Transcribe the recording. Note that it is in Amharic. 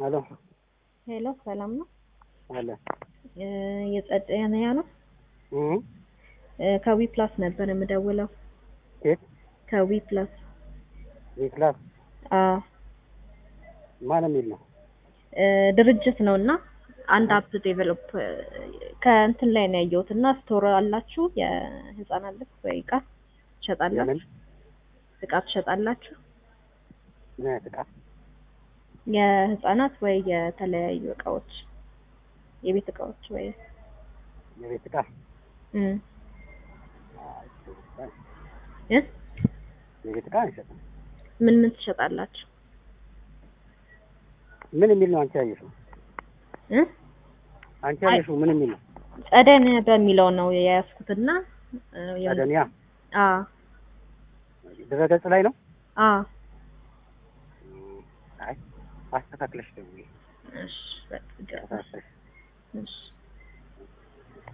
ሄሎ ሄሎ ሰላም ነው? አለ እ የጸደንያ ነው? እ እ ከዊ ፕላስ ነበር የምደውለው። ኬት ከዊ ፕላስ የክላስ አዎ ማን የሚል ነው? እ ድርጅት ነው እና አንድ አፕ ዴቨሎፕ ከእንትን ላይ ነው ያየሁት እና ስቶር አላችሁ የህፃናት ልብስ ወይ እቃ ትሸጣላችሁ? የምን እቃ ትሸጣላችሁ? ምን አይነት ዕቃ? የህፃናት ወይ የተለያዩ እቃዎች የቤት እቃዎች ወይ የቤት ዕቃ እ አይ፣ እ የቤት ዕቃ አይሸጥም። ምን ምን ትሸጣላችሁ? ምን የሚል ነው አንቺ ያየሽው? እ አንቺ ያየሽው ምን የሚል ነው? ጸደን በሚለው ነው የያዝኩትና እ የሆነ- አደንያ አ ድረገጽ ላይ ነው? አ አይ አስተካክለሽ ደውዪ። እሺ በቃ አስተካክለሽ እሺ